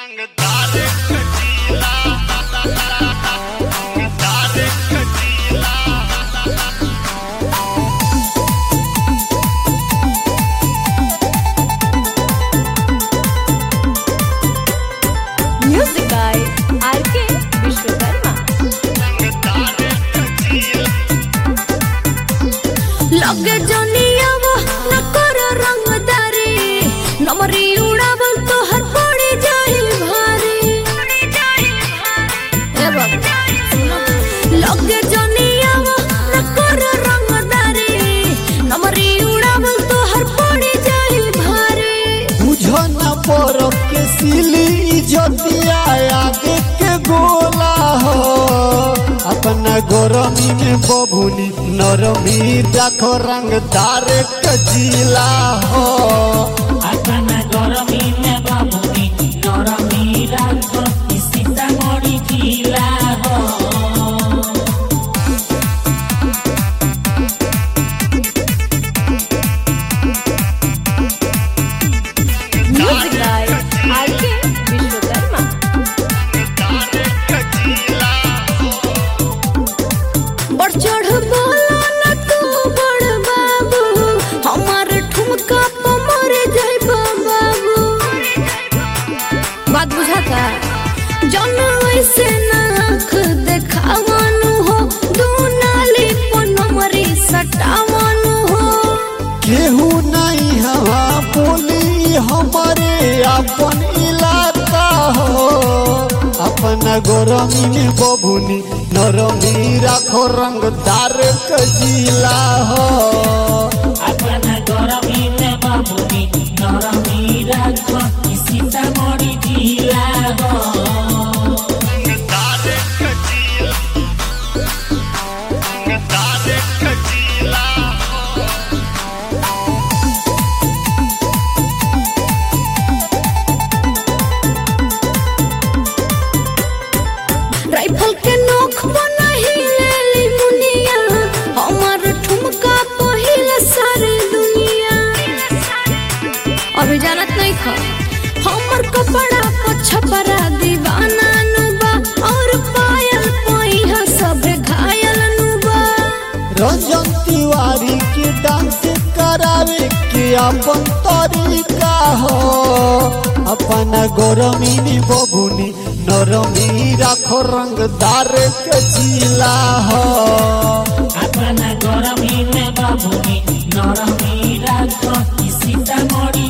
रंगदार कटीला रंगदार कटीला Music by R.K. Vishwakarma. रंगदार कटीला लगे जनियावा न कर रंगदारी नमरी उड़ावल तो हर पड़ी जाई भारी ए बाबा, सुनो। लगे जनियावा न कर रंगदारी नमरी उड़ावल तो हर पड़ी जाई भारी बुझन पर के सिली इज्जतिया आगे के गोला हो अपना गरमी में बबुनी नरमी देखो रंगदार कजीला हो अपना गरमी में बाबुनी नरमी राखो सीतामढ़ी जिला हो Music by R.K. Vishwakarma. रंगदार कटीला बढ़ चढ़ बोला न तू बड़ बाबू हमार ठुमका पे मर जाइब बाबू बात बुझाता जन ऐसे नाख देखावानु हो दू नाली पर नमरी सटावानु हो केहू नहीं हवा बोली हमारे अपन इलाका हो अपना गरमी में बबुनी नरमी राखो रंगदार कजीला हो अपना गरमी में बाबुनी नरमी राखो सीतामढ़ी जिला हो रंगदार कटीला रंगदार कटीला राइफल के नोख बनाही लेली मुनिया हमार ठुमका पहिल सारी दुनिया अभी जानत नहीं खा हमर कपड़ा पर छपरा दीवाना नुबा और पायल पहिया सब घायल नुबा रंजन तिवारी के डांस करावे के अपन तरीका हो अपना गरमी में बबुनी नरमी राखो रंगदार कजीला हो अपना गरमी में बाबुनी नरमी राखो सीतामढ़ी